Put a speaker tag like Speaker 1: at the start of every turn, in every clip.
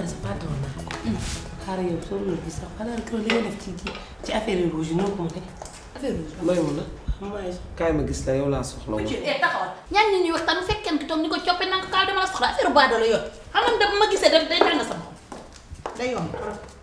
Speaker 1: sa fàtte woon naa ko. xaaral yow soo loolu bi sax xanaa kër li nga def ci ci ci affaire rouge yi noo ko mën a
Speaker 2: affaire rouge
Speaker 3: may mun na kaay ma gis la yow laa soxla woon.
Speaker 2: ci eh taxawal ñaan ñi ñuy waxtaan bu fekkee ki toog ni ko coppe nanga ko kaw dama la soxla affaire baado la yoon xam nga dama ma gisee def day tàng sama xol day yomb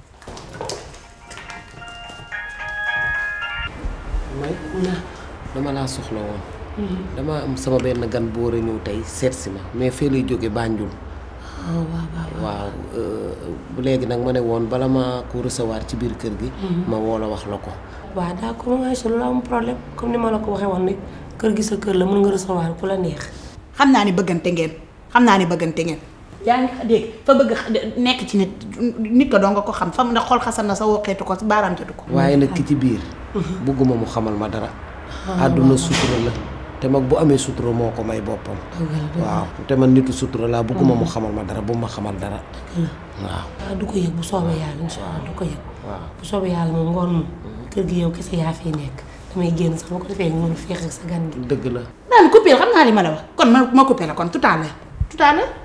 Speaker 3: may dama laa soxla woon. dama am sama benn gan bu war a ñëw tey seet si ma mais fee lay jóge Banjul.
Speaker 1: waaw waaw
Speaker 3: waaw bu léegi nag ma ne woon bala ma ko recevoir ci biir kër gi. ma woo la wax la ko.
Speaker 1: waaw d'accord nga si loolu am problème comme ni ma la ko waxee woon rek kër gi sa kër la mën nga recevoir ku la neex.
Speaker 2: xam naa ni bëggante ngeen xam naa ni bëggante ngeen yaa ngi dégg fa bëgg nekk ci nit nit ko doo nga ko xam fa mu ne xol xasan na sa woqeetu ko baaraam jotu ko
Speaker 3: waaye nag ki ci biir. bëgguma mu xamal ma dara. àdduna sutura la. te mag bu amee sutura moo ko may boppam. waaw te man nitu sutura laa bëgguma mu xamal ma dara bu ma xamal dara. waaw.
Speaker 1: waaw du ko yëg bu soobee yàlla incha allah du ko yëg.
Speaker 3: waaw
Speaker 1: bu soobee yàlla moom ngoon moom. kër gi yow kese yaa fiy nekk damay génn sax bu ko defee nga mën a féex ak sa gan gi.
Speaker 3: dëgg la.
Speaker 2: naan coupé xam naa li ma la wax kon ma ma coupé la kon tout à l'heure tout à l'heure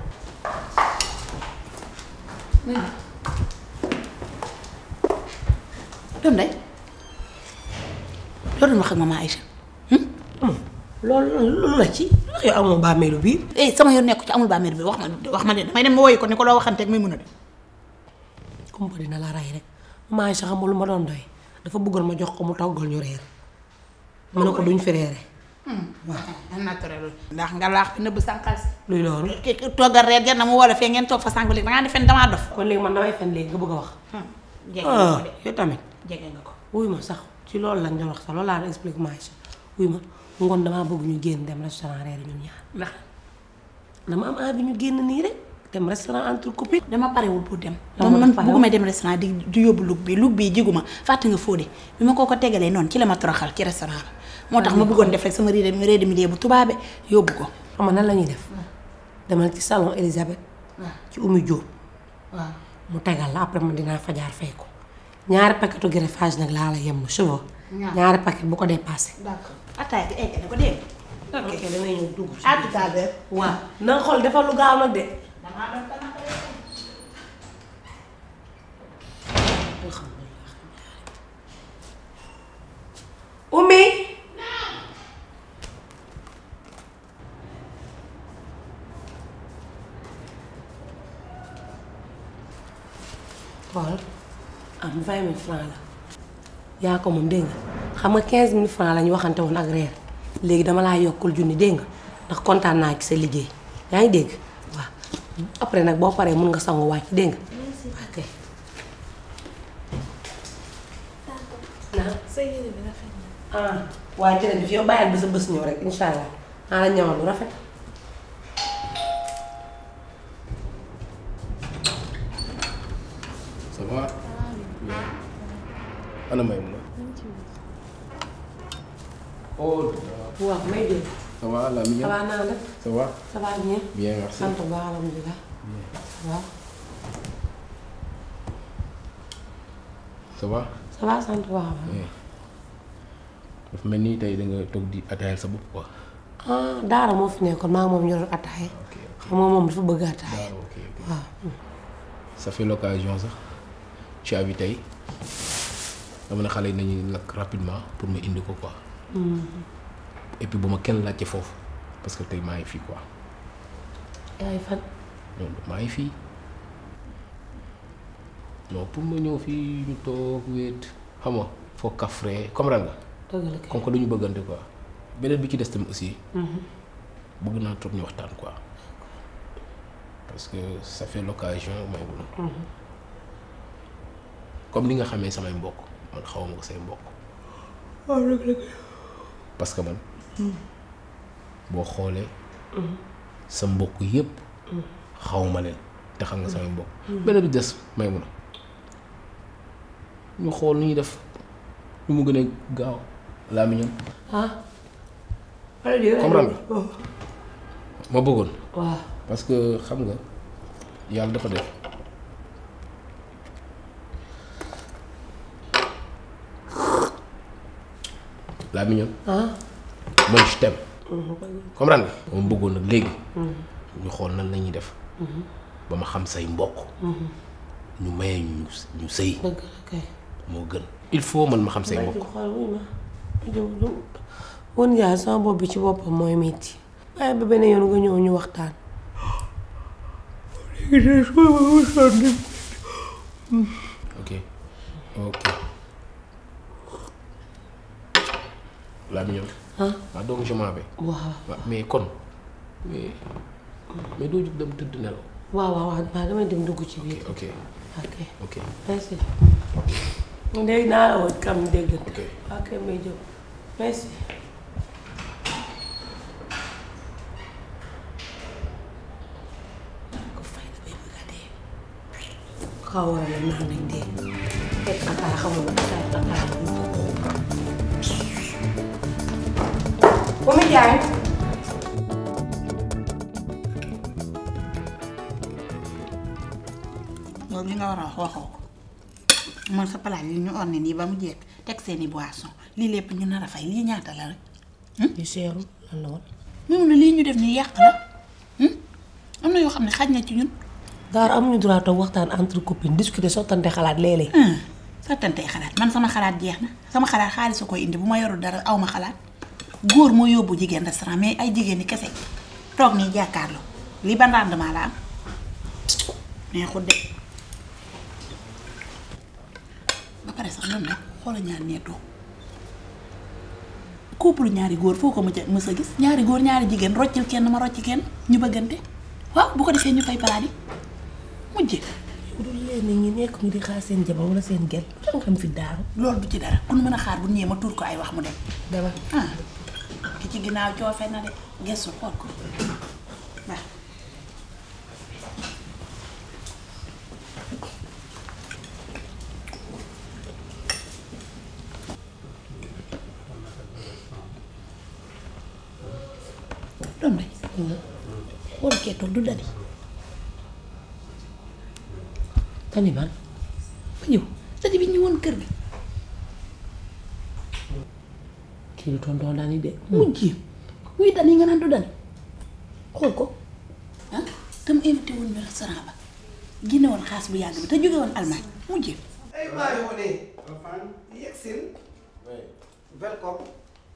Speaker 2: doom day loolu doon wax ak maman Aïcha
Speaker 1: loolu loolu la ci wax yow amoo bàmmeelu biir.
Speaker 2: eh sama yoon nekku ci amul bàmmeel bi wax ma wax ma de damay dem ma woyu ko ni ko loo waxanteeg muy mun a de
Speaker 1: kumpa dina la rey rek maa ngi sax xamul lu ma doon doy dafa bëggoon ma jox ko mu toggal ñu reer mu ne ko duñ fi reere
Speaker 2: waaw naturel ndax nga laax bi nëbb sànqal si
Speaker 1: luy loolu.
Speaker 2: ki toggal reer jar na mu woo la fee ngeen toog fa sànq léegi dangaa defen damaa dof
Speaker 1: kon léegi man damay fen léegi nga bëgg a wax.
Speaker 2: jege nga
Speaker 1: ah
Speaker 2: ko de
Speaker 1: yow tamit.
Speaker 2: jege nga ko
Speaker 1: wuy ma sax ci loolu lañ doon wax sax loolu laa doon expliqué maa ngi wuy ma ngoon damaa bëgg ñu génn dem restaurant reer ñun ñaar
Speaker 2: ndax
Speaker 1: dama am envie ñu génn nii rek dem restaurant entre copines.
Speaker 2: dama parewul pour dem
Speaker 1: Lan
Speaker 2: man
Speaker 1: moo
Speaker 2: man
Speaker 1: tax parewul?
Speaker 2: bëgguma dem restaurant di di yóbbu lug bi lug bi jiguma fàtte nga fóode bi ma koo ko tegalee noonu ci la ma toroxal ci restaurant ba moo tax ma bëggoon def rek sama réer mi réer mi dee bu tubaabe yóbbu ko
Speaker 1: xam nga nan la ñuy def. demal ci salon Elisabeth. ci Oumy Diop.
Speaker 2: waaw
Speaker 1: mu tegal la après man dinaa fajaar fay ko ñaari paquetu greffage nag laa la yem cheveux.
Speaker 2: Ñaar.
Speaker 1: ñaari paquet bu ko dépassé.
Speaker 2: d'accord attaay bi eggale ko dégg
Speaker 1: ok damay ñëw dugg ci.
Speaker 2: à tout à l'heure
Speaker 1: waaw na nga xool defal lu gaaw nag de. Oumy. xool am vingt mille francs la yaa ko moom dégg nga xam nga quinze mille francs la ñu waxante woon ak reer léegi dama laa yokkul junni dégg nga ndax kontaan naa ci sa liggéey yaa ngi dégg waaw après nag boo paree mun nga sangu wàcc dégg nga ok
Speaker 4: sa yére bi rafet na.
Speaker 1: ah waaye jërëjëf yow bàyyil ba sa bés ñëw rek incha allah naa la ñëwal lu rafet
Speaker 5: ça va. ana may mun oh
Speaker 1: waaw may dégg
Speaker 5: ça va la mi
Speaker 1: ça va naa def
Speaker 5: ça va
Speaker 1: ça va bien
Speaker 5: bien merci
Speaker 1: sant bu baax alhamdulilah waaw
Speaker 5: ça va
Speaker 1: ça va sant bu baax
Speaker 5: bien dafa mel ni tey da nga toog di ataayal sa bopp quoi
Speaker 1: ah daara moo fi nekkoon maa ngi moom ñu doon attaaye xam nga moom dafa bëgg attaaye
Speaker 5: waaw ok ok
Speaker 1: waaw
Speaker 5: ça fait l'occasion sax ci abi tey dama ne xale yi nañu lakk rapidement pour ma indi ko quoi et puis bu ma kenn laajte foofu parce que tey maa ngi fii quoi
Speaker 1: yaay fan
Speaker 5: non maa ngi fii non pour ma ñëw fii ñu toog wéet xam nga foo kafre comprendre nga
Speaker 1: dëgg la kay
Speaker 5: comme que duñu bëggante quoi beneen bi ci des tamit aussi bëgg naa trop ñu waxtaan quoi parce que ça fait l'occasion may mun comme ni nga xamee samay mbokk man xaw ma ko say mbokk parce que man boo xoolee sa mbokk yépp xaw ma leen te xam nga samay mbokk beneen bi des may mun ñu xool nu ñuy def lu mu gën a gaaw laa mi ñoom
Speaker 1: ah
Speaker 5: comprendre nga ma bëggoon
Speaker 1: waaw
Speaker 5: parce que xam nga yàlla dafa def laa mi ñoom
Speaker 1: ah
Speaker 5: man je t'aime comprendre nga ma bëggoon nag léegi ñu xool nan la ñuy def ba ma xam say mbokk ñu maye ñu ñu sëy
Speaker 1: dëgg la kay.
Speaker 5: moo gën il faut man ma xam say mbokk
Speaker 1: xool wuy ma jóg lu woon yaay sama bopp bi ci boppam mooy metti waaye ba beneen yoon nga ñëw ñu waxtaan.
Speaker 5: ok ok laa bi ñëw
Speaker 1: ah
Speaker 5: waaw donc je m'en vais
Speaker 1: waaw
Speaker 5: waaw mais kon mais mais doo jug dem tëdd nelaw
Speaker 1: waaw waaw waaw waaw damay dem dugg ci biir.
Speaker 5: ok
Speaker 1: ok
Speaker 5: ok
Speaker 1: merci. léegi naa la woon kam dégg.
Speaker 5: ok
Speaker 1: ok may jóg merci. ko fay da bay bëgg a dee. xaw a la naan nañ dee. fekk ataaya xamul ataaya ataaya bu ñu ko Oumy Ndiaye.
Speaker 2: loolu li nga war a wax waxoo ko man sa palaat yi ñu orné nii ba mu jekk teg seeni boisson lii lépp ñu nar a fay lii ñaata la rek
Speaker 1: li seerum lan la woon.
Speaker 2: moom ne lii ñu def nii yàq la am na yoo xam ne xaj na ci ñun
Speaker 1: Daara amuñu droit toog waxtaan entre copines discuter sottante xalaat léeg-léeg.
Speaker 2: sattantey xalaat man sama xalaat jeex na sama xalaat xaalis a koy indi bu ma yorul dara aw ma xalaat góor moo yóbbu jigéen restaurant mais ay jigéen ñi kese toog nii jàkkaarloo lii ban rendement la am neexut de ba pare sax loolu nag xoola ñaar nee toog couple ñaari góor foo ko mës a mës a gis ñaari góor ñaari jigéen roccil kenn ma rocc kenn ñu bëggante waaw bu ko defee ñu fay palaat yi mujje
Speaker 1: bu dul leen ñi nekk ñu di xaar seen jabar wala seen gel lan xam fi daaru.
Speaker 2: loolu du ci dara ku nu mën a xaar bu ñëwee ma tuur ko ay wax mu dem
Speaker 1: dama
Speaker 2: ah ki ci ginnaaw coofe na de gestu xool ko waaw doom day xool kee toog du dadi
Speaker 1: tani man
Speaker 2: ba ñëw dadi bi ñëwoon kër gi
Speaker 1: kii du tonton daani de.
Speaker 2: mujj wuy dani nga naan du dani xool ko ah te mu invité woon ñu restaurant ba génne woon xaas bu yàgg bi te jóge woon Allemagne mujj
Speaker 3: Hey, my honey. Yexil. Welcome.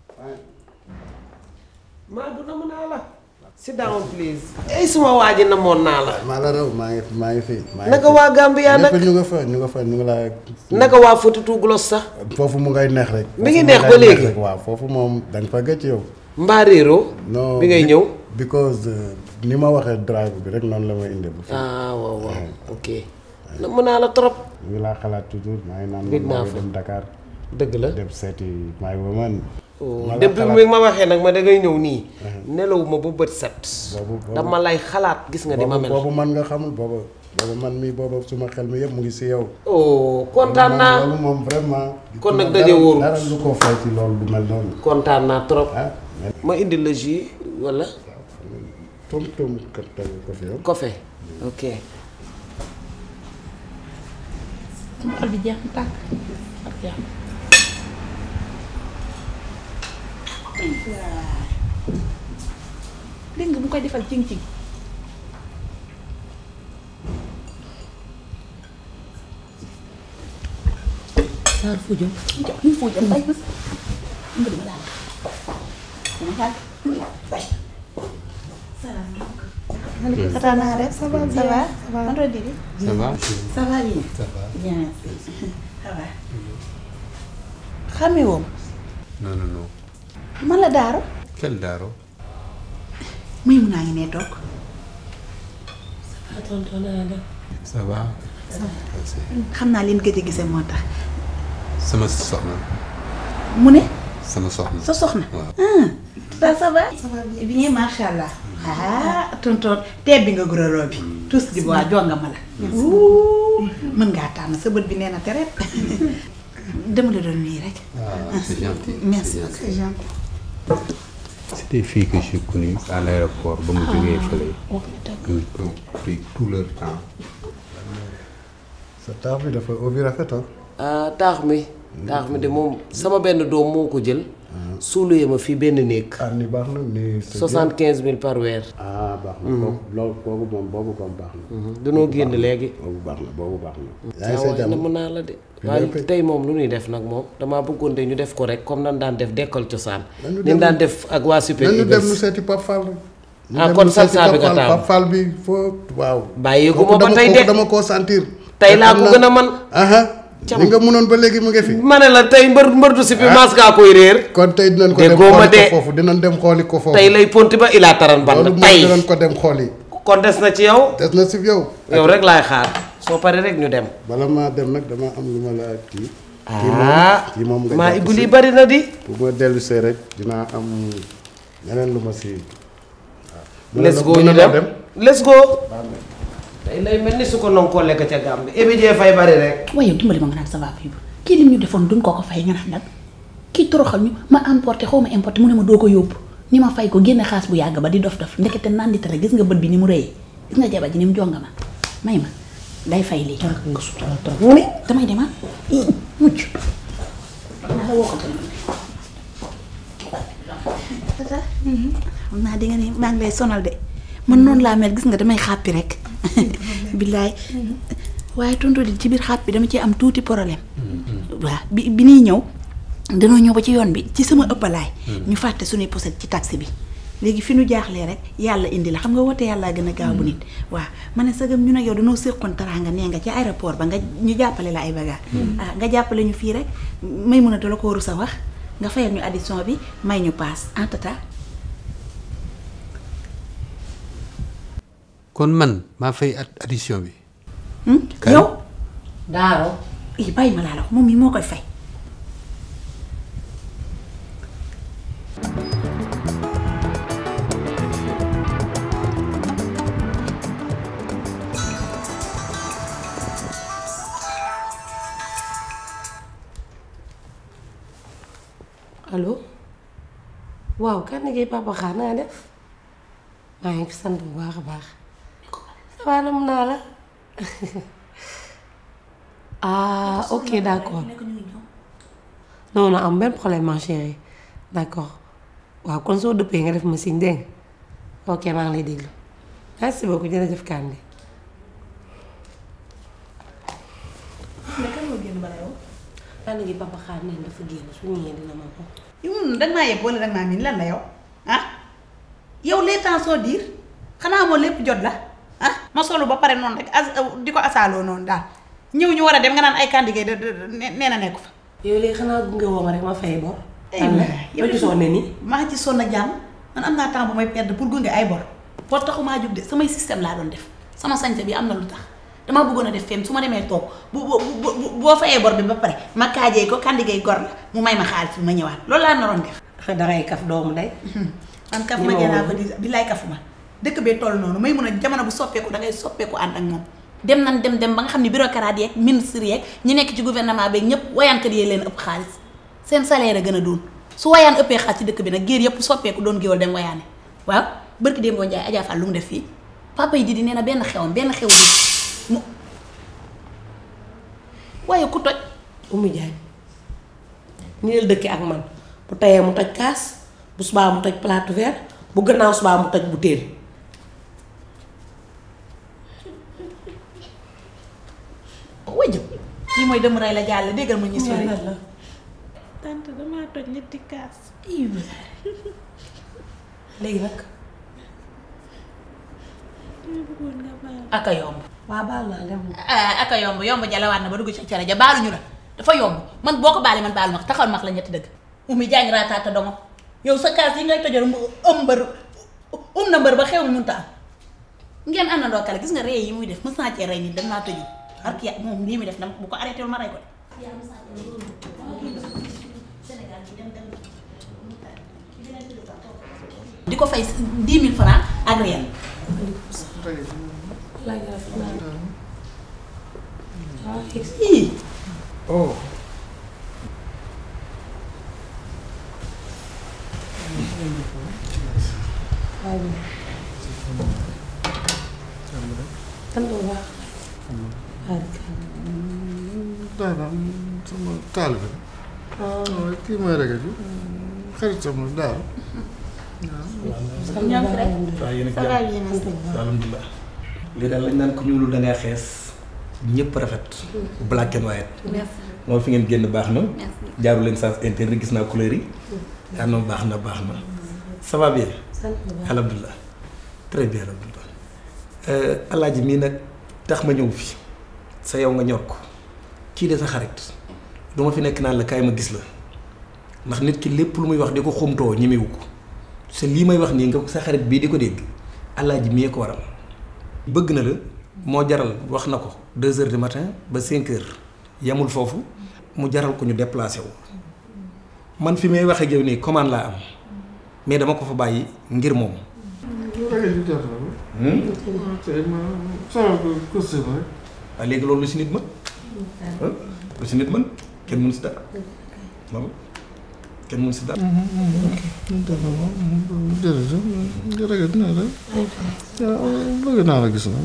Speaker 3: maa du namm naa la. sit down please. ay suma waa ji namoon naa la.
Speaker 4: maa la raw maa ngi maa ngi fi. maa ngi
Speaker 3: naka
Speaker 4: fi.
Speaker 3: waa Gambia nag
Speaker 4: ñëpp ñu nga fa ñu nga fa ñu ngi laa.
Speaker 3: naka waa Fututu Glos sax.
Speaker 4: foofu mu ngay neex rek.
Speaker 3: Mi ngi
Speaker 4: Foofu
Speaker 3: neex
Speaker 4: mu
Speaker 3: ba
Speaker 4: ngay
Speaker 3: léegi?
Speaker 4: rek, waaw foofu moom da nga fa gëcc yow.
Speaker 3: mbaa réeroo.
Speaker 4: non
Speaker 3: bi ngay
Speaker 4: be-
Speaker 3: ñëw.
Speaker 4: because uh, ni ma waxee drive bi rek noonu la may indi bu fi.
Speaker 3: ah waaw waaw ok. namm naa la trop.
Speaker 4: ñu ngi laa xalaat toujours maa ngi naan
Speaker 3: Dégg naa
Speaker 4: maa ngi
Speaker 3: fa.
Speaker 4: dem Dakar
Speaker 3: dëgg la.
Speaker 4: dem seeti my woman. ma la
Speaker 3: depuis
Speaker 4: xalaat-
Speaker 3: mi ma waxee nag ma dangay ñëw nii. nelawuma ba bët set.
Speaker 4: Boobu- boobu-
Speaker 3: dama lay xalaat gis nga di ma
Speaker 4: boobu
Speaker 3: mel.
Speaker 4: boobu man nga xamul boobu boobu man mii boobu suma xel mi yëpp mu ngi si yow.
Speaker 3: oh kontaan
Speaker 4: loolu
Speaker 3: naa
Speaker 4: moom- loolu moom vraiment.
Speaker 3: Kon nag
Speaker 4: dara-
Speaker 3: daje wóorul.
Speaker 4: dara lu ko fay ci loolu du mel noonu.
Speaker 3: kontaan naa trop.
Speaker 4: ah mais
Speaker 3: ma indi la jus wala
Speaker 4: tum tum kat tegu ko fi yow.
Speaker 3: café ok.
Speaker 2: sama xol bi jeex na tàkk ak jeex dégg nga bu koy defal cing cing
Speaker 1: Daar fu jëm.
Speaker 2: ñu foo jëm bay bés nga dama daal dama daal bay Tata naa def ça va ça va man doon dégg
Speaker 6: Ça va
Speaker 2: ça va bien
Speaker 6: Ça va.
Speaker 2: bien ça va xamee woom
Speaker 6: Non, non, non.
Speaker 2: man la daaro
Speaker 6: Quel Daro
Speaker 2: muy mun naa ngi nee toog
Speaker 1: ah tonton naa def.
Speaker 6: Ça va
Speaker 2: xam naa leen gëj a gisee moo tax
Speaker 6: Sama soxna.
Speaker 2: mu ne
Speaker 6: Sama soxna.
Speaker 2: sa soxna
Speaker 6: Waaw.
Speaker 2: ah ça ça va ça va bien macha allah ah tonton teeb bi nga guraloo bi tous di waa jonga ma la Ouh, mën ngaa tànn sa bët bi nee na tereet dama la doon nuyu rek
Speaker 6: Ah, c'est gentil.
Speaker 2: merci
Speaker 6: c'est gentil. C'est des filles que j'ai connues à l'aéroport ba mu jógee fële. Ils ont pris tout leur temps.
Speaker 4: sa taax bi dafa obi rafet ah.
Speaker 3: ah taax mi. taax mi de moom sama benn doom moo ko jël. suuluyee ma fii benn néeg
Speaker 4: ah ni baax na ni c'est bien.
Speaker 3: soixante quinze mille par weer
Speaker 4: ah baax na boobu loolu boobu moom boobu moom baax na
Speaker 3: danoo génn léegi
Speaker 4: boobu baax na boobu baax na yaa ngi
Speaker 3: saa
Speaker 4: sa
Speaker 3: waay
Speaker 4: jàmm
Speaker 3: namm naa la de
Speaker 4: Fi
Speaker 3: waaye
Speaker 4: ngay fay.
Speaker 3: tey moom lu ñuy def nag moom damaa bëggoon de ñu def ko rek comme nan daan def dekkal cosaan
Speaker 4: Nañu
Speaker 3: ni
Speaker 4: dem-
Speaker 3: daan def ak waa super
Speaker 4: nañu dem nu
Speaker 3: Eagles
Speaker 4: seeti Pape Fall rek ñu
Speaker 3: Ah,
Speaker 4: dem
Speaker 3: kon
Speaker 4: nu seeti
Speaker 3: salsa bi
Speaker 4: Pape
Speaker 3: nga
Speaker 4: Fall.
Speaker 3: taamu.
Speaker 4: Pape Fall bi foo waaw
Speaker 3: bàyyeeku
Speaker 4: kooku
Speaker 3: ma ba
Speaker 4: dama-
Speaker 3: tey
Speaker 4: kooku
Speaker 3: de
Speaker 4: dama koo sentir
Speaker 3: tey laa
Speaker 4: Te
Speaker 3: ko
Speaker 4: xam
Speaker 3: gën a
Speaker 4: naa-
Speaker 3: man
Speaker 4: aha li nga mënoon ba léegi mu ngi fi
Speaker 3: ma ne la tey mbër mbër du si bi mas kaa koy réer
Speaker 4: kon tey dinañ ko dem
Speaker 3: Déggoo ma
Speaker 4: xooli
Speaker 3: de.
Speaker 4: ko foofu dinañ dem xooli ko foofu
Speaker 3: tey lay ponti ba ilaa taran ban
Speaker 4: loolu moom
Speaker 3: tey
Speaker 4: dinañ ko dem xooli
Speaker 3: kon des na ci yow
Speaker 4: des na si yow
Speaker 3: yow rek laay xaar soo paree rek ñu dem
Speaker 4: bala maa dem nag dama am lu ma la kii
Speaker 3: ah
Speaker 4: kii moom nga
Speaker 3: maa
Speaker 4: jàpp
Speaker 3: ibu
Speaker 4: si.
Speaker 3: lii bari na di
Speaker 4: bu ma dellu see rek dinaa am leneen lu ma si waaw
Speaker 3: let's go
Speaker 4: mën
Speaker 3: ñu
Speaker 4: na
Speaker 3: dem
Speaker 4: dem
Speaker 3: let's go tey lay mel ni su ko non koo lekk ca gàmm bi ébi jee fay bari rek
Speaker 2: waaye yow dimbali ma nga naan ça va fii kii lim ñu defoon duñ ko ko fay nga naan nag kii toroxal ñu ma importé xaw ma importé mu ne ma doo ko yóbbu ni ma fay ko génne xaas bu yàgg ba di dof dof ndekete naan di tere gis nga bët bi ni mu rëyee gis nga jabar ji ni mu jonga ma may ma day fay lii nga sutura trop mu ne damay demaat mucc naa la woo ko téléphone tata xam naa di nga ni maa ngi lay sonal de man noonu laa mel gis nga damay xàppi rek billaay waaye tontu di ci biir xàppi dama ci am tuuti problème waaw bi bi ñuy ñëw danoo ñëw ba ci yoon bi ci sama ëppalaay ñu fàtte suñuy poset ci taxi bi léegi fi nu jaaxlee rek yàlla indi la xam nga woote yàlla gën a gaaw bu nit waaw ma ne sagam ñu ne yow danoo séqoon taraanga nee nga ci aéroport ba nga ñu jàppale la ay bagages ah nga jàppale ñu fii rek may mën a dala ko waru sa wax nga fayal ñu addition bi may ñu paas en tata
Speaker 6: kon man maa fay ad- addition bi Kan?
Speaker 2: yow
Speaker 1: daaro
Speaker 2: i bàyyi ma laa la wax moom mii moo koy fay
Speaker 1: allo waaw kan liggéey papa xaar naa def maa ngi fi sant bu baax a baax ça va nam naa la ah ok d'accord non non am benn problème ma chérie d'accord waaw kon soo dëppee nga def ma signe dégg nga ok maa ngi lay déglu merci beaucoup jërëjëf Kande. kan gi papa xaar neen dafa génn su ñëwee dina ma ko.
Speaker 2: yow danga maa yeb wala danga maa miin lan la yow ah yow les temps sont durs xanaa moo lépp jot la ah ma solu ba pare noonu rek as di ko asaaloo noonu daal ñëw ñu war a dem nga naan ay candidat de de nee na nekku fa.
Speaker 1: yow léegi xanaa gunge woo ma rek ma fay bor.
Speaker 2: Eh,
Speaker 1: am na
Speaker 2: yow
Speaker 1: yow gisoo ne ni.
Speaker 2: maa ci sonn ak jàmm man am naa temps bu may perdre pour gunge ay bor bor taxumaa jug de samay système laa doon def sama sañse bi am na lu tax damaa bëggoon a def fenn su ma demee toog bu bu bu boo fayee bor bi ba pare ma kaajee ko kandigay gor la mu may ma xaalis bi ma ñëwaat loolu laa naroon def.
Speaker 1: dangay kaf doomu day.
Speaker 2: man kaf
Speaker 1: Ni
Speaker 2: ma
Speaker 1: ma
Speaker 2: jëlaa
Speaker 1: woon.
Speaker 2: ko di billaay kafuma dëkk bee toll noonu may mun a jamono bu soppeeku dangay soppeeku ànd ak moom dem nan dem dem ba nga xam ne bureaucrate yeeg ministre yeeg ñi nekk ci gouvernement beeg ñëpp wayaankat yee leen ëpp xaalis seen salaire a gën a doon su wayaan ëppee xaalis ci dëkk bi nag géer yëpp soppeeku doon géwal dem wayaane waaw bërki démboo Njaay Adja Fall lu mu def fii papa yi di di nee na benn xewam benn xew bi mu waaye ku toj
Speaker 1: Oumy Diagne nii la dëkkee ak man bu tayee mu toj kaas bu subaa mu toj plate verre bu gannaaw subaa mu toj butéel
Speaker 2: wajjëm lii mooy dem rey la jàll déggal ma ñu sori
Speaker 1: la
Speaker 2: tante damaa toj ñetti kaas
Speaker 1: léegi nag
Speaker 2: aka yomb
Speaker 1: waa baal naa dem
Speaker 2: ah aka yomb yomb jalawaat na ba dugg ci cere ja baaluñu la dafa yomb man boo ko baalee man baalu ma ko taxawal ma wax la ñetti dëgg umi jaañ raataata dongo yow sa kaas yi ngay tojal mu ëm mbër um na mbër ba xew mi mënta am ngeen àndandoo kale gis nga rey yi muy def mës naa cee rey nit dem naa tëju ak ya moom lii muy def dama bu ko arrêté wul ma rey ko de di ko fay dix mille francs ak rien
Speaker 1: laaj rafet naa waaw
Speaker 2: ii
Speaker 4: oh
Speaker 1: sant bu baax waaw
Speaker 4: daanaka sama taal bi. waaw kii mooy rek ji. xaritam la daal.
Speaker 2: ñoom fi rek
Speaker 7: waaw yéen
Speaker 2: ça
Speaker 7: ak
Speaker 2: va
Speaker 7: jàmm
Speaker 2: bien merci.
Speaker 7: alhamdulilah lii daal lañ naan ko ñuulul da ngay xees ñëpp rafet black and white
Speaker 2: merci
Speaker 7: moom fi ngeen génn baax na
Speaker 2: merci.
Speaker 7: jaaru leen sens interne gis naa couleur yi yaa noonu baax na baax na ça va bien alhamdulilah très bien alhamdulilah alaaji mii nag tax ma ñëw fi sa yow nga ñor ko kii de sa xarit du ma fi nekk naan la kaay ma gis la ndax nit ki lépp lu muy wax di ko xumtoo ñemewu ko te lii may wax nii nga sa xarit bii di ko dégg alaaji mii ko waral bëgg na la moo jaral wax na ko deux heures du matin ba cinq heures yamul foofu mu jaral ko ñu déplacé wu man fi may wax ak yow nii commande laa am mais dama ko fa bàyyi ngir moom waaye léegi loolu lu si nit mën ah lu si nit mën kenn mën si dara moom kenn mën si dara
Speaker 4: jërëjëf jërëjëf dinaa la bëgg naa la gis na.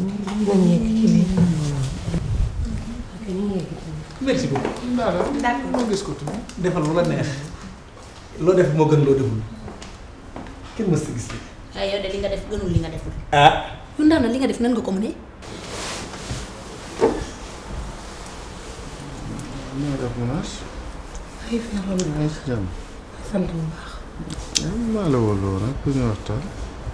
Speaker 7: merci beaucoup
Speaker 2: d'accord
Speaker 4: ma gis ko tuuti.
Speaker 7: defal lu la neex loo def moo gën loo deful kenn mës si gis li
Speaker 2: waaye yow de li nga def gënul li nga deful.
Speaker 7: ah
Speaker 2: yu ndax na li nga def nan nga ko mënee.
Speaker 4: maa def menace.
Speaker 1: ay fi alhamdulilah
Speaker 4: maa ngi si jàmm.
Speaker 1: sant bu baax
Speaker 4: maa la woo lool rek pour ñu waxtaan.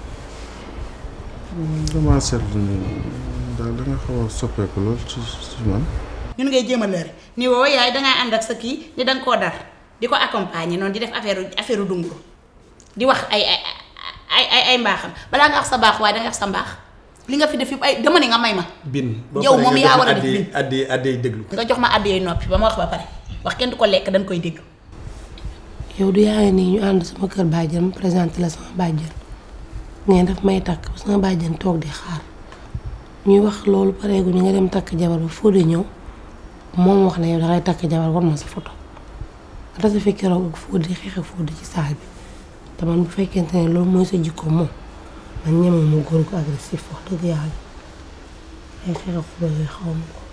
Speaker 4: damaa seetlu ni daal da nga xaw a soppeeku lool ci ci man.
Speaker 2: ñun ngay jéem a lëre ni woo yaay dangaa ànd ak sa kii ni danga koo dar di ko accompagner noonu di def affaire affaire dunguru di wax ay ay ay ay ay mbaaxam balaa nga wax sa baax waaye danga wax sa mbaax li nga fi def yëpp ay dama ne nga may ma.
Speaker 7: bin
Speaker 2: Yow moom yaa war a def bin.
Speaker 7: addi addi déglu
Speaker 2: nga jox ma àddu yooyu noppi ba ma wax ba pare wax kenn du ko lekk dañ koy dégg.
Speaker 1: yow du yaa ngi nii ñu ànd sama kër bàjjen ma présenté la sama bàjjen ngeen daf may takk ba sama bàjjen toog di xaar ñuy wax loolu pareegu ñu nga dem takk jabar ba Fodé ñëw moom wax ne yow dangay takk jabar war ma sa photo nga tase fi keroog ak Fodé xeex ak Fodé ci saal bi te man bu fekkente ne loolu mooy sa jikko moom man ñeme mu góor ko agressif wax dëgg yàlla ay xeex ak Fodé yooyu xaw ma ko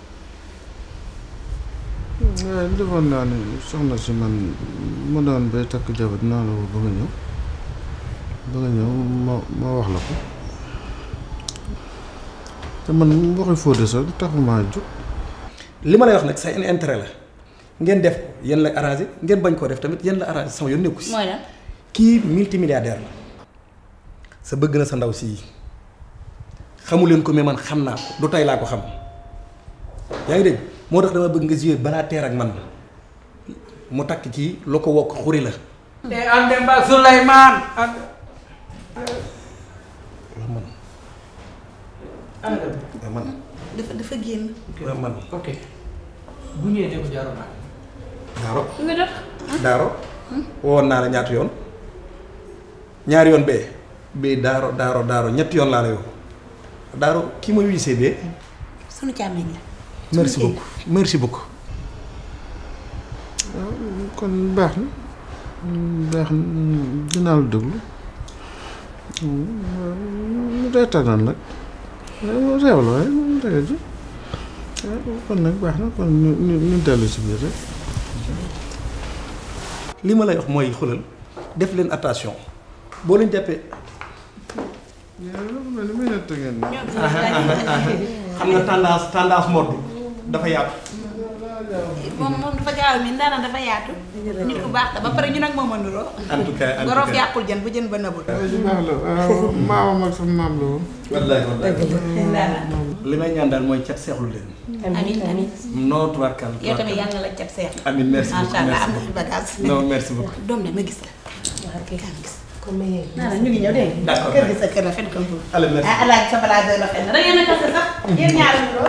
Speaker 4: waaye defoon naa ne soxna si man ma doon bay takk jabar dinaa la woo ba nga ñëw ba nga ñëw ma ma wax la ko te man waxi Fodé sax taxumaa jóg
Speaker 7: li ma lay wax nag sa intérêt la ngeen def ko yéen la arrangé ngeen bañ koo def tamit yéen la arrangé sama yoon nekku si
Speaker 2: mooy lan
Speaker 7: kii multimilliardaire la sa bëgg na sa ndaw si xamu leen ko mais man xam naa ko du tey laa ko xam yaa ngi dégg moo tax dama bëgg nga jouer balaa teer ak man mu takk kii lu ko wokk xuri la
Speaker 3: te ande mba Souleymane ande
Speaker 7: waaw man waaw man
Speaker 2: dafa dafa génn.
Speaker 7: waaw man
Speaker 3: ok bu ñëwee de ko jaaroon naa
Speaker 7: daaro
Speaker 2: nga def.
Speaker 7: daaro wowoon naa la ñaata yoon ñaari yoon bee bii daaro daaro daaro ñetti yoon laa la yow daaro kii mooy wiisee bee
Speaker 2: sunu càmmiñ la.
Speaker 7: merci beaucoup merci beaucoup
Speaker 4: kon baax na baax na dinaa la déglu mu reetaan nag réew la waaye mu réew ji kon nag baax na kon ñu ñu ñu dellu si biir rek
Speaker 7: li ma lay wax mooy xulal def leen attention boo leen jàppee xam nga tendance tendance mode dafa yaatu
Speaker 2: moom moom dafa gaaw mi ndaanaan dafa yaatu. nit ku baax la ba pare ñu nag moom a nuroo.
Speaker 7: en tout cas en tout
Speaker 2: gorof
Speaker 7: cas
Speaker 2: yàqul jën bu jën ba nëbul.
Speaker 4: ju baax la waaw maamam ak sama maam la woon
Speaker 7: wallaay wallaay li may ñaan daal mooy cat seexlu leen
Speaker 2: amiin amiin.
Speaker 7: non tubaarkal
Speaker 2: yow tamit yàlla na la cat seex.
Speaker 7: amiin merci beaucoup
Speaker 2: macha allah am
Speaker 7: merci
Speaker 2: na fi bagage.
Speaker 7: beaucoup non merci beaucoup
Speaker 2: doom de ma gis la.
Speaker 1: waaw kay
Speaker 2: kaa gis.
Speaker 1: comme ma yegg
Speaker 2: naa la ñu ngi ñëw dégg nga.
Speaker 7: D'accord.
Speaker 2: kër gi sa kër la fen comme foofu.
Speaker 7: allez merci
Speaker 2: ah alaaji sa balaa doy la fen da ngeen a kase sax. yéen ñaar a nuroo.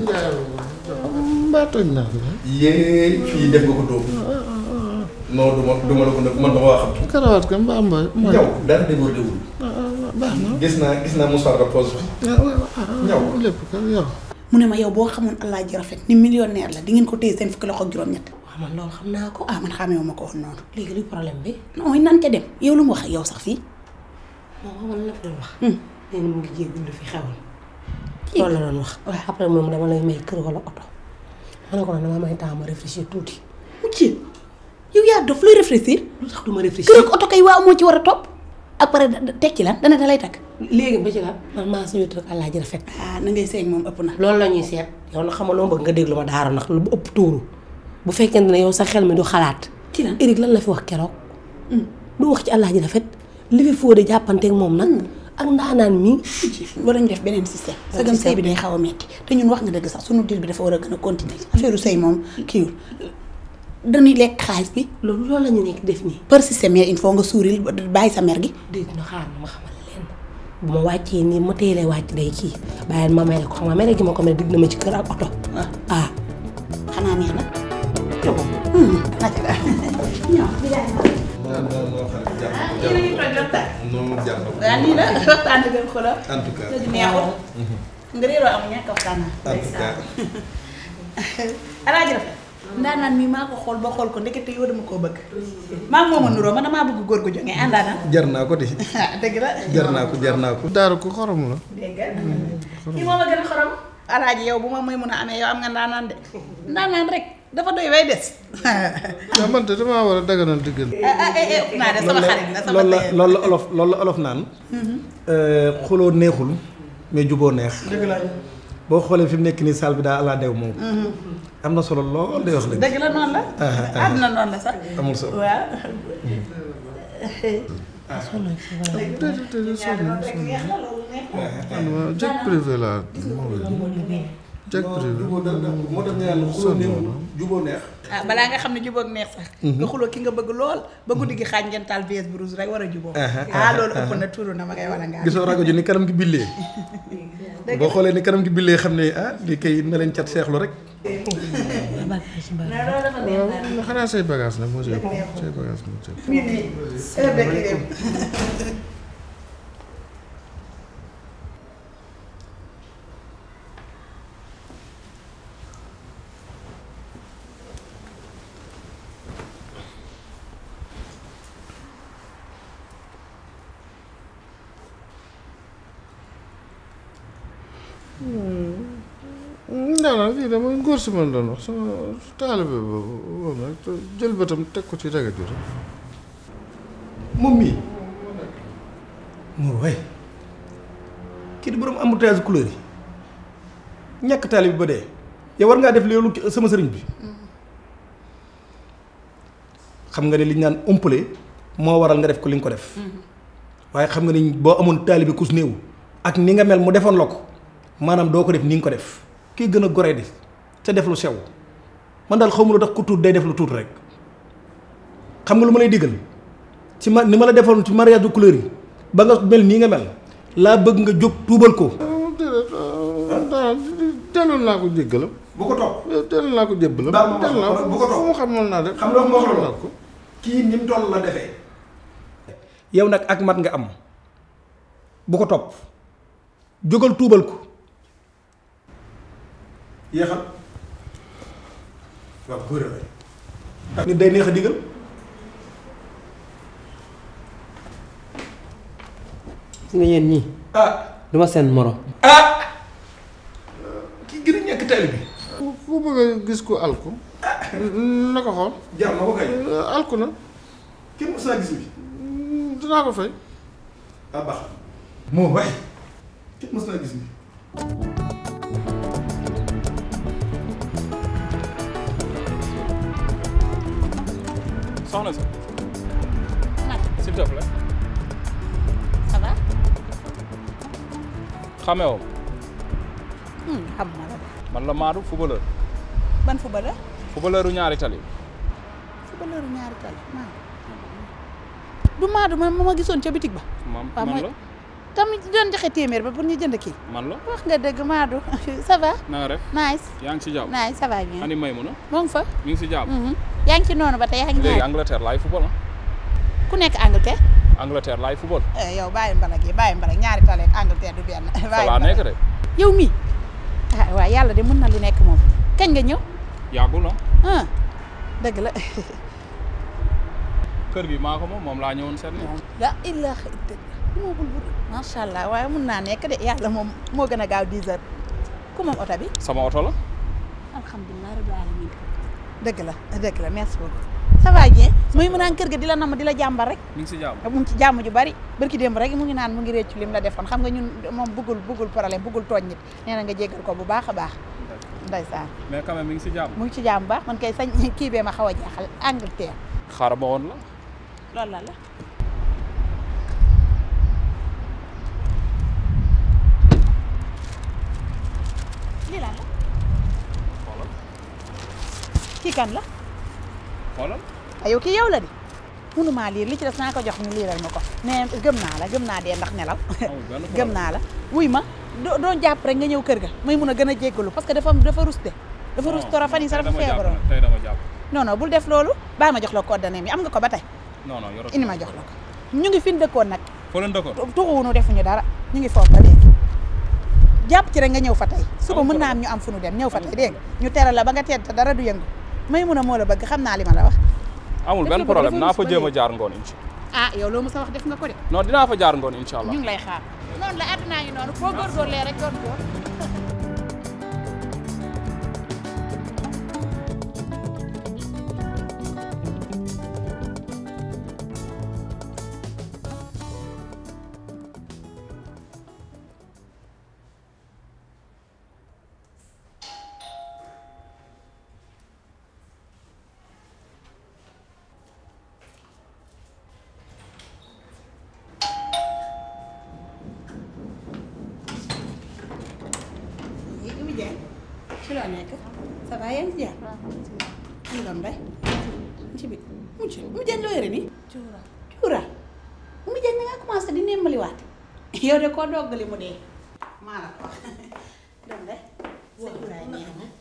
Speaker 4: mbaa toj naa ko
Speaker 7: yéen fii def nga ko dóob non du ma du ma la ko nag man dama waa xam
Speaker 4: karawaat ka mbaa mbaa mooy
Speaker 7: ñaw dara débordé wul
Speaker 4: baax na
Speaker 7: gis naa gis naa Moussa Rapose bi ñaw
Speaker 4: lépp kan yow
Speaker 2: mu ne ma yow boo xamoon alaaji rafet ni millionnaire la di ngeen ko téye seen fukki loxo ak juróom-ñett.
Speaker 1: waaw man loolu xam naa ko
Speaker 2: ah man xamee ma ko woon noonu.
Speaker 1: léegi luy problème bi
Speaker 2: nooy nan ca dem yow lu mu wax ak yow sax fii.
Speaker 1: moom xamal la fi doon wax
Speaker 2: Hmm.
Speaker 1: nee na mu ngi jéegul lu fi xewal loolu la doon wax après moom dama lay may kër wala oto ma ne ko nag dama may temps ma réfléchir tuuti
Speaker 2: mu ci yow yaa dangaa dof luy réfléchir
Speaker 1: lu tax du ma réfléchir
Speaker 2: kër ak oto kay waaw moo ci war a topp ak pare teg ci lan dana da lay takk
Speaker 1: léegi ba ci la man maa sa wéet rek àllaaji rafet
Speaker 2: ah na ngay seeg moom ëpp na
Speaker 1: loolu la ñuy seet yow nag xamal loo bëgg nga déglu ma daara ndax lu bu ëpp tuuru bu fekkente ne yow sa xel mi du xalaat
Speaker 2: ci lan
Speaker 1: Eric lan la fi wax keroog du wax ci àllaaji rafet li fi fóode jàppanteeg moom nag ak ndaanaan mi
Speaker 2: war nañu def beneen système sa gëm sëy bi day xaw a metti te ñun wax nga dëgg sax sunu diir bi dafa war a gën a continuer affaire sëy moom kiiwul dañuy lekk xaalis bi
Speaker 1: loolu loolu la ñu nekk def nii
Speaker 2: par système mais il faut nga suuril bàyyi sa mer gi
Speaker 1: dégg na xaar na ma xamal leen bu ma wàccee nii ma teelee wàcc day kii bàyyi ma mere ko xam nga mere gi ma ko mere digg na ma ci kër ak oto ah
Speaker 2: xanaa neex na
Speaker 4: noonu jàpp
Speaker 2: waaw nii la waxtaan bi xoolal
Speaker 4: en tout cas
Speaker 2: neexul nga réeroo am ñàkk waxtaan
Speaker 4: en tout cas
Speaker 2: alaaji rafet ndaanaan mi maa ko xool ba xool ko ndekete yow dama koo bëgg maa moom a nuroo man damaa bëgg góor gu jógee àndaana
Speaker 7: jar naa ko de
Speaker 2: dëgg la
Speaker 7: jar naa ko jar naa ko
Speaker 4: daaru ko xorom la
Speaker 2: dégg nga kii moom a gën a xorom alaaji yow bu ma muy mun a amee yow am nga ndaanaan de ndaanaan rek dafa doy way des
Speaker 4: waaw man de damaa war a daganal diggante
Speaker 2: ah ah eh eh naa de sama xarit la sama
Speaker 7: loolu la
Speaker 2: tëye
Speaker 7: loolu la olof loolu la olof naan xuloo neexul mais juboo neex boo xoolee fi mu nekk nii saal bi daa ala dew moom am na solo lool day wax dëgg
Speaker 2: dëgg la noonu la àdduna noonu la sax
Speaker 7: amul solo
Speaker 2: waaw
Speaker 4: déedéet déedéet sonn na sonn na man ma jet privé laa moo jet privé
Speaker 7: moo tax ñu naan xuloo neexul juboo neex
Speaker 2: ah balaa nga xam ne jubóog neex sax nga xuloo ki nga bëgg lool ba guddi gi xaaj ngeen taal vs brouge rek war a jubóo ah loolu ëpp na tuuru na ma koy wala ngaa
Speaker 7: gisoo rajo ji ni kanam gi billee boo xoolee ni kanam gi billee xam ne ah lii kay na leen cat seexlu rek
Speaker 4: xanaa say bagage nag moo ci ëpp say bagage moo ci ëpp
Speaker 2: mii nii heure de crème
Speaker 4: ndaanaan lii dama ngóor si man doon wax sama taalibe boobu woon rek te jël bëtam teg ko ci rajo ji rek
Speaker 7: moom mii moo waay kii di borom embouteillage couleur yi ñàkk taali bi ba dee yow war ngaa def loolu sama sëriñ bi xam nga ne li ñu naan umpale moo waral nga def ko li nga ko def waaye xam nga ni boo amoon taali bi kus néew ak ni nga mel mu defoon la ko maanaam doo ko def ni nga ko def kii gën a gore di te def lu sew man daal xaw ma lu tax ku tuut day def lu tuut rek xam nga lu ma lay diggal ci ma ni ma la defoon ci mariage de couleur yi ba nga mel nii nga mel laa bëgg nga jóg tuubal ko.
Speaker 4: déedéet ndaanaan delloon naa ko jéggalam
Speaker 7: bu ko topp.
Speaker 4: delloon naa ko jébbalam
Speaker 7: Baal ma wax
Speaker 4: delloon naa
Speaker 7: ko,
Speaker 4: ko
Speaker 7: bu ko topp.
Speaker 4: fu mu xamoon naa def
Speaker 7: xam nga moo xam
Speaker 4: naa ko
Speaker 7: kii ni mu toll la defee. yow nag ak mat nga am bu ko topp jógal tuubal ko. yéexal waaw góor la nit day neex a digal.
Speaker 3: gis nga yéen ñii
Speaker 7: ah
Speaker 3: duma seen morom
Speaker 7: ah kii gën a ñàkk tali bi.
Speaker 4: ku bëgg a gis ko alku na ko xool
Speaker 7: jar na ko kay
Speaker 4: alku na
Speaker 7: kenn mos naa gis bi
Speaker 4: dinaa ko fay
Speaker 7: ah baax moo waay kenn mos naa gis bi
Speaker 8: soxna si s'il te plaît
Speaker 2: ça va
Speaker 8: xamee woo
Speaker 2: xam ma la
Speaker 8: man la Maadou footballeur
Speaker 2: ban footballeur
Speaker 8: footballeuru ñaari tali
Speaker 2: footballeur ñaari tali Maadu du Maadu man ma ma gisoon ca bitig ba
Speaker 8: man
Speaker 2: waaw
Speaker 8: man
Speaker 2: mooy
Speaker 8: la
Speaker 2: tamit doon joxe téeméer ba pour ñu jënd kii
Speaker 8: man la
Speaker 2: wax nga dëgg Maadu ça va
Speaker 8: na nga def
Speaker 2: nice
Speaker 8: yaa ngi si jàmm
Speaker 2: nice ça va bien
Speaker 8: ani Maymuna
Speaker 2: moo ngi fa
Speaker 8: mi ngi si jàmm
Speaker 2: mhm. yaa ngi ci noonu ba tey yaa ngi
Speaker 8: léegi
Speaker 2: ñaari
Speaker 8: Angleterre laay football ah
Speaker 2: ku nekk Angleterre
Speaker 8: Angleterre laay football
Speaker 2: yow bàyyi mbalag yi bàyyi mbalag ñaari tali ak Angleterre du benn
Speaker 8: fa laa nekk de
Speaker 2: yow mii ah waaw yàlla de mën na lu nekk moom kañ nga ñëw
Speaker 8: yàggul ah
Speaker 2: ah dëgg la
Speaker 8: kër gi maa ko moom moom laa ñëwoon seet ni
Speaker 2: la ilaha illallah moo bul bul macha allah waaye mun naa nekk de yàlla moom moo gën a gaaw 10 heures ku moom oto bi
Speaker 8: sama oto la
Speaker 2: alhamdulilah rabbil alamin dëgg la dëgg la merci beaucoup ça va bien muy mu naan kër ga di la namm di la jàmbar rek
Speaker 8: mi ngi si jàmm.
Speaker 2: mu ngi ci jàmm ju bari barki démb rek mu ngi naan mu ngi réccu lim la defoon xam nga ñun moom bëggul bëggul problème bëggul tooñ nit nee na nga jéggal ko bu baax a baax ndeysaan
Speaker 8: mais quand même mi ngi si jàmm.
Speaker 2: mu ngi ci jàmm bu baax man kay sañ kii bee ma xaw a jaaxal Angleterre
Speaker 8: xaaral ma woon la.
Speaker 2: loolu la la lii lan la
Speaker 8: xoolal
Speaker 2: kii kan la
Speaker 8: xoolal.
Speaker 2: ayow kii yow la di mënumaa liir li ci des naa ko jox ñu liiral ma ko nee gëm naa la gëm naa dee ndax nelaw
Speaker 8: amul benn
Speaker 2: gëm
Speaker 8: problème.
Speaker 2: naa la wuy ma doo doon jàpp rek nga ñëw kër ga may mun a gën a jéggalu parce que dafa dafa rus de dafa rus tora fan yi sax dafa
Speaker 8: tey dama jàpp
Speaker 2: feebaroon
Speaker 8: nag, tey dama jàpp.
Speaker 2: non non bul def loolu bàyyi ma jox la coordonnée mi am nga ko ba tey
Speaker 8: non non yoroo.
Speaker 2: indi ma jox la ko ñu ngi fi ñu dëkkoon nag
Speaker 8: foo leen dëkkoon.
Speaker 2: tuxuwunu defuñu dara ñu ngi foofu ba léegi jàpp ci rek nga ñëw fa tey suba mën naa am ñu am fu nu dem ñëw fa tey dégg nga ñu teral la ba nga tedd te dara du yëngu may mun a moo la bëgg xam naa li ma la wax
Speaker 8: amul
Speaker 2: def
Speaker 8: benn
Speaker 2: lu bëgg
Speaker 8: problème
Speaker 2: dafa
Speaker 8: naa fa
Speaker 2: rus ba
Speaker 8: jéem a
Speaker 2: léegi.
Speaker 8: jaar ngoon incha
Speaker 2: ah yow loo mu sa wax def nga ko de
Speaker 8: non dinaa fa jaar ngoon incha allah.
Speaker 2: ñu ngi lay xaar noonu la àddunaa ngi noonu foo góorgóorlee rek doon góor Oumy Dieng ci loo nekk ça va yaa ngi ci jàmm ñu doon day ci bi mucc Oumy Dieng loo yore nii cuura cuura Oumy Dieng da ngaa commencé di nemmaliwaat yow de koo doggali mu dee maa la ko wax doon day sa cuuraay neex na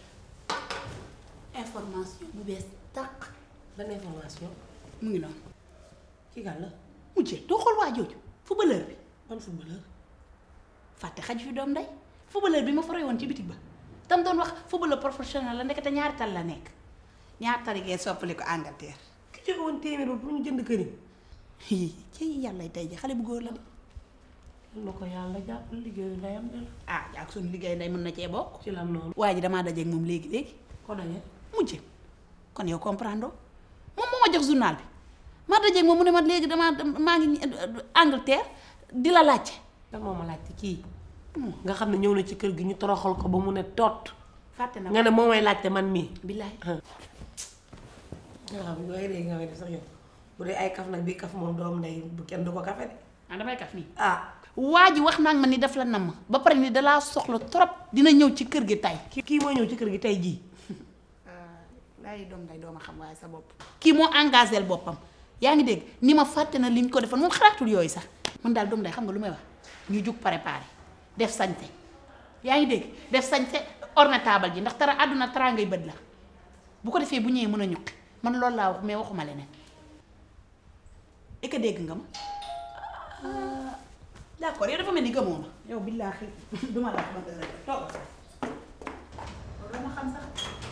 Speaker 2: information bu bees tàq
Speaker 1: ban information
Speaker 2: mu ngi noonu
Speaker 1: kii kan la
Speaker 2: mujjee doo xool waa jooju footballeur bi
Speaker 1: ban footballeur
Speaker 2: fàtte xaj fi doom day footballeur bi ma fa roy woon ci bitig ba tam doon wax footballeur professionnel la ndekete ñaari tal la nekk ñaari tal yi ngeen soppali ko Angleterre
Speaker 1: ki joxe woon téeméer ba pour ñu jënd kër yi
Speaker 2: ci yàlla tey ji xale bu góor la de
Speaker 1: na ko yàlla jàpp liggéeyu ndeyam de la
Speaker 2: ah ak suñu liggéey nday mën na cee bokk
Speaker 1: ci lan noonu
Speaker 2: waa ji damaa dajeeg moom léegi léegi
Speaker 1: ko daje
Speaker 2: mujje kon yow comprendre moom moo ma jox journal bi ma dajeeg moom mu ne ma léegi damaa maa ngi Angleterre di la laajte
Speaker 1: kan moo ma laajte kii nga xam ne ñëw na ci kër gi ñu toroxal ko ba mu ne tot
Speaker 2: fàtte na
Speaker 1: nga ne moo may laajte man mii
Speaker 2: billaay
Speaker 1: nga xam ne waaye léegi nga may def sax yow bu dee ay kaf nag bii kaf moom doom ndey bu kenn du ko kafe de
Speaker 2: ah damay kaf nii
Speaker 1: ah
Speaker 2: waa ji wax naa ma ni daf la namm ba pare ni dalaa soxla trop dina ñëw ci kër gi tay
Speaker 1: kii kii mooy ñëw ci kër gi tey jii
Speaker 2: laay doom day dooma xam waaye sa bopp kii moo engagé boppam yaa ngi dégg ni ma fàtte na li ñu ko defoon moom xalaatul yooyu sax man daal doom day xam nga lu may wax ñu jug préparé def sañse yaa ngi dégg def sañse orne table ji ndax tara àdduna tara ngay bët la bu ko defee bu ñëwee mën a ñuqi man loolu laa wax mais waxuma leneen est que dégg nga ma d'accord yow dafa mel ni gëmoo ma yow billaahi duma la wax ma dara toog dama xam sax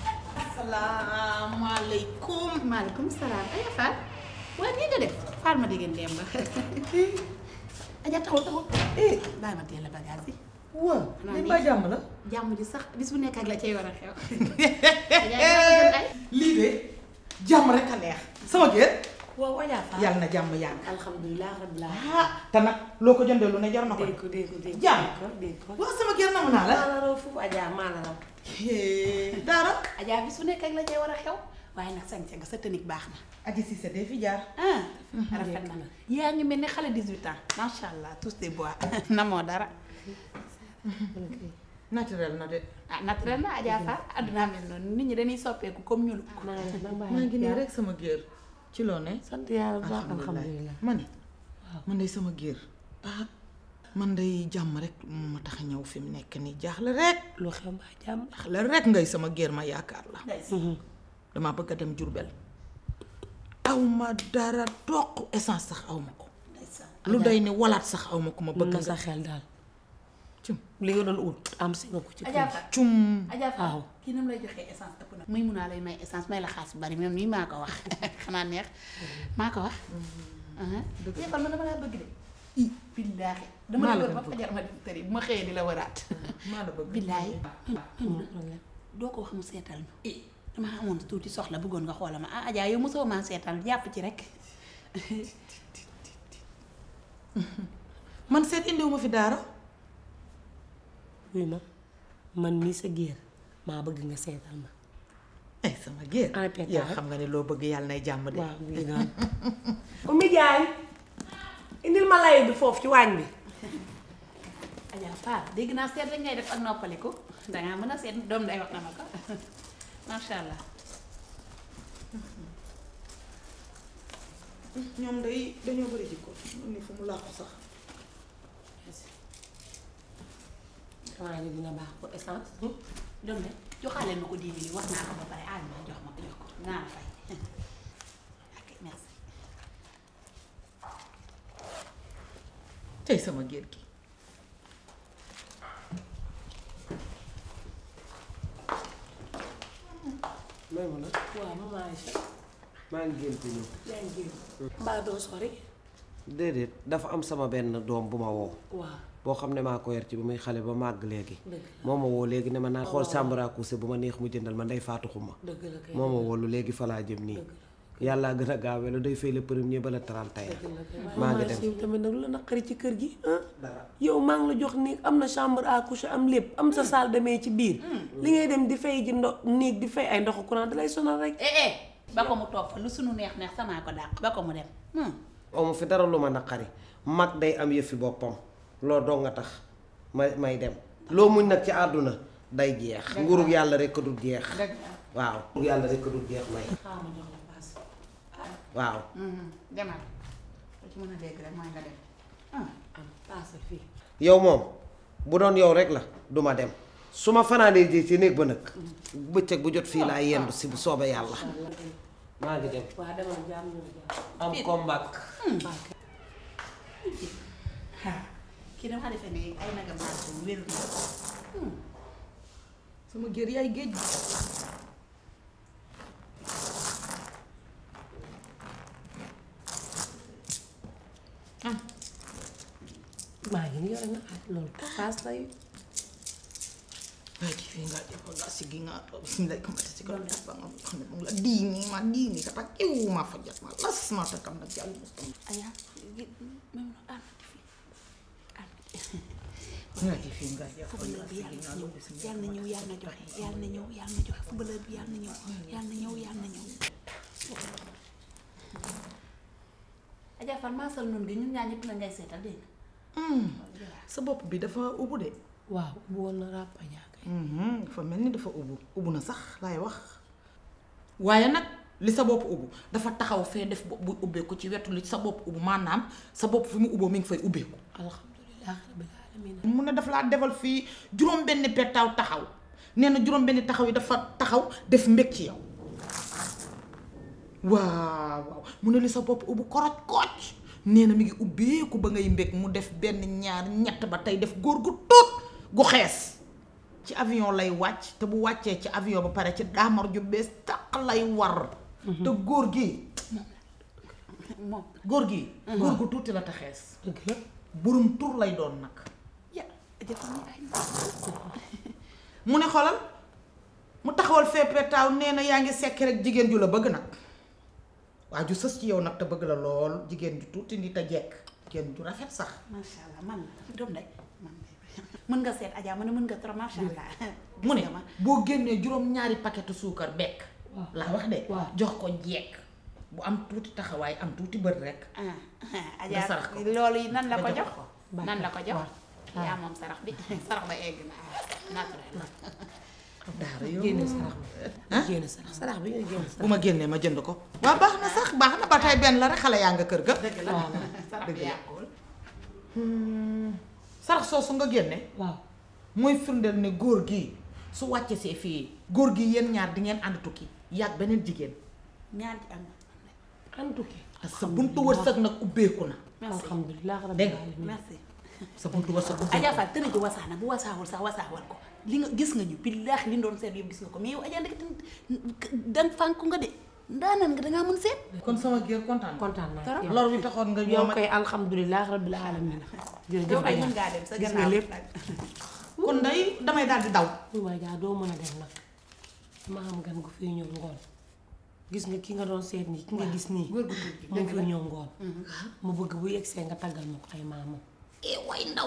Speaker 2: asalaamaaleykum maaleykum salaam ay Fall waaye nii nga def Fall ma dégg ngeen ba aja taxul taxul eh bàyyi ma teel a bagage yi
Speaker 1: waaw
Speaker 2: Xanaa
Speaker 1: li
Speaker 2: nii.
Speaker 1: ba jàmm la
Speaker 2: jàmm ji sax bis bu nekk ak la cay war a xew Adja yaa ma gën ay
Speaker 7: lii de jàmm rek a neex sama kër
Speaker 1: waaw Adja Fall
Speaker 7: yàlla na jàmm yàgg
Speaker 1: alhamdulilah rabbil alamin
Speaker 7: ah te nag loo ko jëndee lu ne jar na ko
Speaker 1: dégg ko dégg ko dégg ko
Speaker 7: Jàmm.
Speaker 1: dégg ko dégg ko
Speaker 7: waaw sama kër namu naa la
Speaker 1: maa la raw foofu Adja maa la raw
Speaker 7: daara
Speaker 2: Adja bis bu nekk ak la cay war a xew waaye nag sañse nga sa tënik baax na
Speaker 7: aji si sa dee fi jaar
Speaker 2: ah rafet na yaa ngi mel ni xale 18 ans macha allah tous des bois namoo dara
Speaker 7: naturel na de
Speaker 2: ah naturel na Adja Fall addunaa mel noonu nit ñi dañuy soppeeku comme ñulu
Speaker 1: maa ngi nag
Speaker 7: maa ngi nii rek sama géer ci loo ne
Speaker 1: sant yàlla bu baax alhamdulilah
Speaker 7: ma ne man day sama géer ah man day jàmm rek moo ma tax a ñëw fi mu nekk nii jaaxle rek
Speaker 1: lu xew mbaa jàmm
Speaker 7: jaaxle rek ngay sama géer ma yaakaar la damaa bëgg a dem Jurbel aw ma dara toq essence sax aw ma ko lu day ni walaat sax aw ma ko ma bëgg
Speaker 1: na sa
Speaker 7: nga
Speaker 1: xel daal
Speaker 7: cum
Speaker 1: li nga doon ut am si nga ko ci
Speaker 2: Adja
Speaker 1: kër
Speaker 2: Fall
Speaker 7: cum
Speaker 2: Adja Fall
Speaker 1: waaw.
Speaker 2: kii nam lay joxee essence ëpp na muy mun naa lay may essence may la xaas bu bari même nii maa ko wax xanaa neex maa ko wax dëgg man dama laa bëgg de i billaahi dama
Speaker 7: Maa
Speaker 2: la
Speaker 7: la
Speaker 2: wër
Speaker 7: gën
Speaker 2: ba fajar ma dem tëri bu ma xëyee di la wëraat
Speaker 7: maa la bëgg
Speaker 2: billaahi
Speaker 1: amul problème
Speaker 2: doo ko wax mu seetal ñu dama amoon tuuti soxla bëggoon nga xoola ma ah Adja yow mosoo maa seetal jàpp ci rek
Speaker 9: man seet indiwuma fi daara
Speaker 1: wuy ma man mii sa géer maa bëgg nga seetal ma
Speaker 9: ay sama géer
Speaker 1: Ana Peta
Speaker 9: yow xam nga ne loo bëgg yàlla nay jàmm de
Speaker 1: waaw lii noonu Oumy Diagne indil ma lay bi foofu ci waañ bi
Speaker 2: Adja Paar dégg naa seet rek ngay def ak noppaliku dangaa mën a seet doom day wax na ma ko macha allah
Speaker 9: ñoom day dañoo bëri jikko man ni fu mu làqu sax
Speaker 1: xanaa ni dina baax pour essence
Speaker 2: doom de joxaale ma ko dix mille wax naa ko ba pare aal ma jox ma ko jox ko naa la fay ok merci
Speaker 9: tey sama géer gi
Speaker 3: may ma nag
Speaker 1: waaw maman Aïcha
Speaker 3: maa ngi génte ñëw
Speaker 1: yaa ngi génn mbaa doo sori
Speaker 3: déedéet dafa am sama benn doom bu ma woo
Speaker 1: waaw
Speaker 3: boo xam ne maa ko yor ci ba muy xale ba màgg léegi
Speaker 1: dëgg
Speaker 3: moo ma woo léegi ne ma naa xool sàmbara couché bu ma neex mu jëndal ma ndey faatu xuma
Speaker 1: dëgg la kay
Speaker 3: moo ma woo lu léegi fa laa jëm nii yàllaa gën a gaawee la day fay le premier ba le 31 maa ngi dem
Speaker 1: yow tamit nag lu la naqari ci kër gi ah yow maa ngi la jox néeg am na chambre à coucher am lépp am sa salle de bain ci biir li ngay dem di fay ji ndo néeg di fay ay ndoxu courant da lay sonal rek
Speaker 2: eh eh ba ko mu toog fa lu sunu neex neex samaa ko dàq ba ko mu dem
Speaker 3: amu fi dara lu ma naqari mag day am yëfi boppam loo doo nga tax may may dem loo muñ nag ci àdduna day jeex nguurug yàlla rek a dul jeex waaw nguurug yàlla rek a dul jeex may
Speaker 1: xaaral ma jox la paas
Speaker 3: waaw
Speaker 2: demal lu ci mën a dégg rek mooy nga dem
Speaker 1: am paas fii
Speaker 3: yow moom bu doon yow rek la duma dem su ma fanaanee ji ci néeg ba nag bëccëg bu jot fii laa yendu si bu soobee yàlla maa ngi dem
Speaker 1: waa demal jaam ñu jaam
Speaker 3: am combat
Speaker 2: kii dama defe ne ay naga maas bu wér na
Speaker 9: sama géer yaay géej gi
Speaker 1: maa ngi nii yore na ah loolu paas lay
Speaker 9: waaye ci fii ngaa jël nga siggi nga bismillah kamata si kaw def ba nga xam ne moom la diini ma diini ka tak iw ma fa jat ma las ma ta kam nag yàlla mustam
Speaker 2: Adja même almati fii almati
Speaker 9: nga ci fii ngaa jël
Speaker 2: footballeur bi yàlla na ñëw yàlla na ñëw yàlla na joxe yàlla na ñëw yàlla na joxe footballeur bi yàlla na ñëw yàlla na ñëw yàlla na ñëw Adja Fall maasal noonu gi ñun ñaar ñëpp la ngay seetal dégg nga
Speaker 9: sa bopp bi dafa ubbu de
Speaker 1: waaw bu woon na ràppa jaakay
Speaker 9: dafa mel ni dafa ubbu ubbu na sax laay wax waaye nag li sa bopp ubbu dafa taxaw fee def bopp bu ubbeeku ci wetu li sa bopp ubbu maanaam sa bopp fi mu ubboo mi ngi fay ubbeeku
Speaker 1: alhamdulilah rabbil alamin
Speaker 9: mu ne dafa laa defal fii juróom benn pettaaw taxaw nee na juróom benn taxaw yi dafa taxaw def mbég ci yow waaw waaw mu ne li sa bopp ubbu koroj kooj nee na mi ngi ubbeeku ba ngay mbég mu def benn ñaar ñett ba tey def góor gu tuut gu xees ci avion lay wàcc te bu wàccee ci avion ba pare ci daamar ju bees taq lay war te góor gi
Speaker 2: moom
Speaker 9: góor gi góor gu tuuti la te xees
Speaker 1: dëgg la
Speaker 9: burum tur lay doon nag
Speaker 2: ya Adja Fall ñi ay
Speaker 9: mu ne xolal mu taxawal feppee taaw nee na yaa ngi sekk rek jigéen ju la bëgg nag waa ju sës ci yow nag te bëgg la lool jigéen ju tuuti ni te jekk jigéen ju rafet sax
Speaker 2: macha allah man la doom day man mën nga seet Adja ma ne mën nga trop macha allah
Speaker 9: mu ne
Speaker 2: gis nga ma
Speaker 9: boo génnee juróom-ñaari paquetu suukar bekk laa wax de
Speaker 1: waaw.
Speaker 9: jox ko jekk bu am tuuti taxawaay am tuuti bët rek
Speaker 2: ah
Speaker 9: Nga sarax
Speaker 2: Adja
Speaker 9: ko.
Speaker 2: loolu yi nan la ko
Speaker 9: Nga jox
Speaker 2: jox
Speaker 9: ko.
Speaker 2: nan la ko jox
Speaker 1: waaw.
Speaker 2: yaa moom sarax bi sarax ba egg na naturel
Speaker 9: daara yow
Speaker 1: génne sarax bi génne sarax sarax bi nga génne
Speaker 9: bu
Speaker 1: sarax
Speaker 9: ma génnee ma jënd ko waa baax na sax baax na ba tey benn la rek xale yaa nga kër ga
Speaker 2: sarax bi yàqul
Speaker 9: sarax soosu nga génne
Speaker 1: waaw
Speaker 9: mooy firndeel ne góor gi su wàcce see fii góor gi yéen ñaar di ngeen ànd tukki yàgg beneen jigéen
Speaker 2: ñaar ci am
Speaker 1: en tout cas
Speaker 9: sa buntu wërsëg nag ubbeeku na
Speaker 2: merci
Speaker 1: alhamdulilah rabbil
Speaker 9: Dégg nga.
Speaker 1: alamin
Speaker 2: merci
Speaker 9: sa buntu wërsëg ubbeeku
Speaker 2: Adja Fall tëri ji wasaana bu wasaawul sax wasaawal ko li nga gis nga ñu billaahi li doon seet yëpp gis nga ko mais yow Adja ndekete dan fànku nga de ndaanaan nga dangaa mën seet
Speaker 9: kon sama géer kontaan
Speaker 1: kontaan naa ci yow
Speaker 9: lor bi taxoon nga
Speaker 1: yow
Speaker 9: ñoom
Speaker 1: koy alhamdulilah rabbil alamin jërëjëf
Speaker 2: yow kay
Speaker 1: Adja
Speaker 2: mën ngaa dem sa
Speaker 1: gis nga
Speaker 2: gannaaw
Speaker 1: lépp
Speaker 2: nag
Speaker 9: kon day damay daal di daw
Speaker 1: waaye jaa doo mën a dem nag dama am gan gu fiy ñëw ngoon gis nga ki nga doon seet nii ki nga gis nii
Speaker 2: góor gu tuuti
Speaker 1: mu fiy ñëw ngoon mu bëgg bu yegsee nga taggal ma ko ay maamam
Speaker 2: eh way ndaw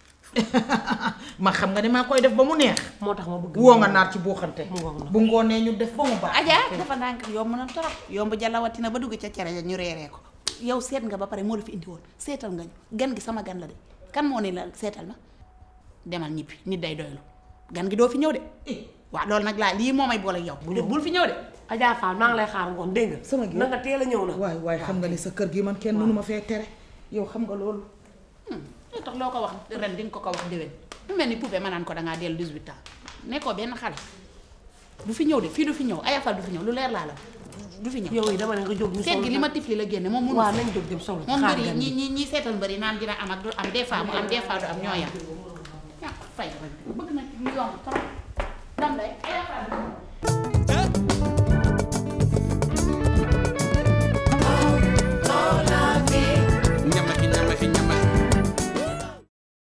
Speaker 9: ma xam nga ne maa koy def ba mu neex
Speaker 1: moo tax ma bëgg
Speaker 9: woo nga naar ci buuxante
Speaker 1: mu ngoog na
Speaker 9: bu ngoonee ñu def ba mu baax
Speaker 2: Adja dafa ndànk yomb na torop yomb jalawatina ba dugg ca cere ja ñu reeree ko yow seet nga ba pare moo la fi indi woon seetal nga ñu gan gi sama gan la de kan moo ne la seetal ma demal ñibbi nit day doylu gan gi doo fi ñëw de waaw loolu nag laa lii moo may boole ak yow bu bul fi ñëw de
Speaker 1: Adja Fall maa ngi lay xaar ngoon dégg nga
Speaker 9: Sama gi-
Speaker 1: na nga teel a ñëw na
Speaker 9: waay waay xam nga ne sa kër gi man kenn mënu ma fee tere yow xam nga loolu
Speaker 2: lu tax loo ko wax ren di nga ko ko wax déwén mu mel ni poupée ma naan ko dangaa dellu 18 ans nekkoo benn xale du fi ñëw de fii du fi ñëw ayafal du fi ñëw lu leer laa la du fi ñëw
Speaker 1: yow yi dama ne nga jóg ñu
Speaker 2: seet gi li ma tifli la génne moom mënu
Speaker 1: waaw nañ jóg dem solo
Speaker 2: moom
Speaker 1: xaar
Speaker 2: mbëri
Speaker 1: gan
Speaker 2: ñi
Speaker 1: gi
Speaker 2: ñi ñi seetal mbëri naan dina am ak du am des fois mu am des fois du am ñoo yam ñàkk fay bëgg na lu yomb trop